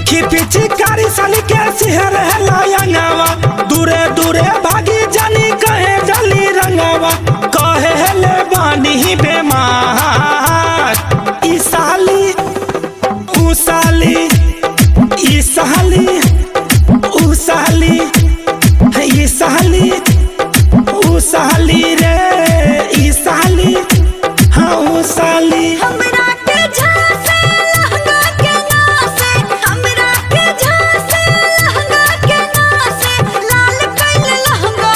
देखी पीछे कारी साली के सिहर है लायंगावा दूरे दूरे भागी जानी कहे जली रंगावा कहे ले बानी बेमार ई साली ऊ साली ई साली ऊ साली ई साली ऊ साली रे ई साली हाँ ऊ साली हमरा के झांसे लहंगा के नासे हमरा के झांसे लहंगा के नासे लाल कइल लहंगा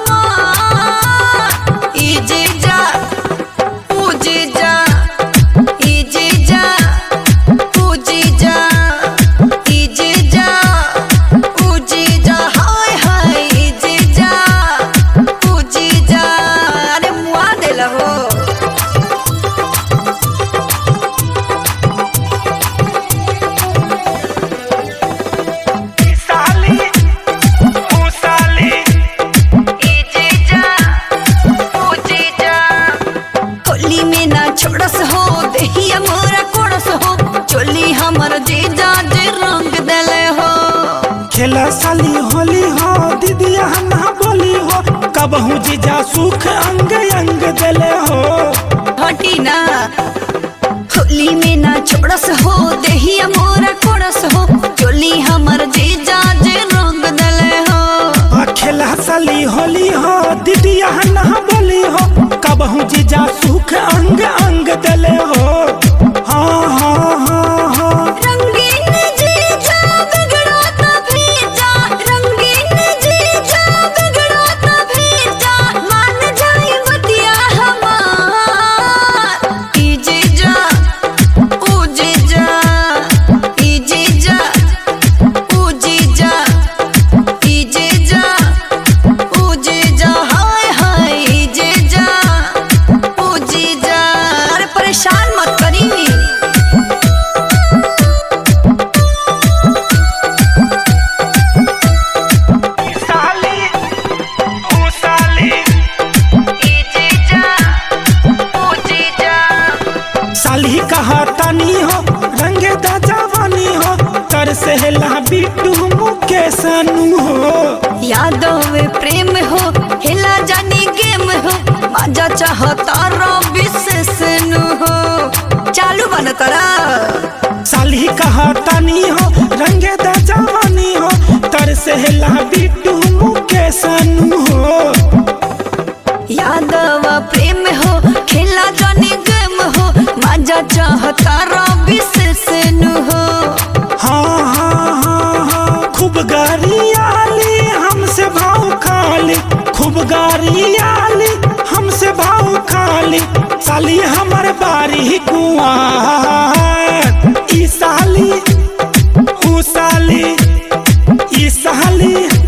हमार ई जीजा ऊ जीजा ई जीजा ऊ जीजा ई जीजा ऊ जीजा हाय हाय ई जीजा ऊ जीजा अरे मुआ देला हो ई साली ऊ साली होली में ना छोड़स हो देहिया मोरा कोड़स हो चोली हमर जीजा जे रंग देले हो खेला साली होली हो दीदिया ना बोली हो कबहू जीजा सुख अंग अंग देले हो हटी ना होली में ना छोड़स हो देहिया मोरा कोड़स हो चोली हमर जीजा जे रंग देले हो आ खेला साली होली हो दीदिया ना बोली हो कबहू जीजा सुख अंग अंग देले हो हाँ हाँ हाँ हाँ रंगीन जीजा बिगड़ाता भेजा रंगीन जीजा बिगड़ाता भेजा मान जाई बतिया हमार ई जीजा ओ जीजा ई जीजा ओ जीजा ई जीजा ओ जीजा हाय हाय ई जीजा ओ जीजा अरे परेशान मत करी ई साली ऊ साली साली कहा तनी हो रंगे दा जवानी हो कर सहला बिट्टू मुकेश अनु हो यादव में प्रेम हो हिला जानी गेम हो मजा चाहता रो विशेष नु हो चालू बन करा साली कहा तनी हो रंगे दा जवानी हो तर सहला बिट्टू मुकेश अनु हो यादव प्रेम हो खेला जानी गेम हो मजा चाहता रो विशेष नु हो हाँ हाँ हाँ हाँ खूब गारियाली हमसे भाव खाली खूब गारियाली हमसे भाव खाली साली हमर बारी कुआं ई साली ऊ साली ई साली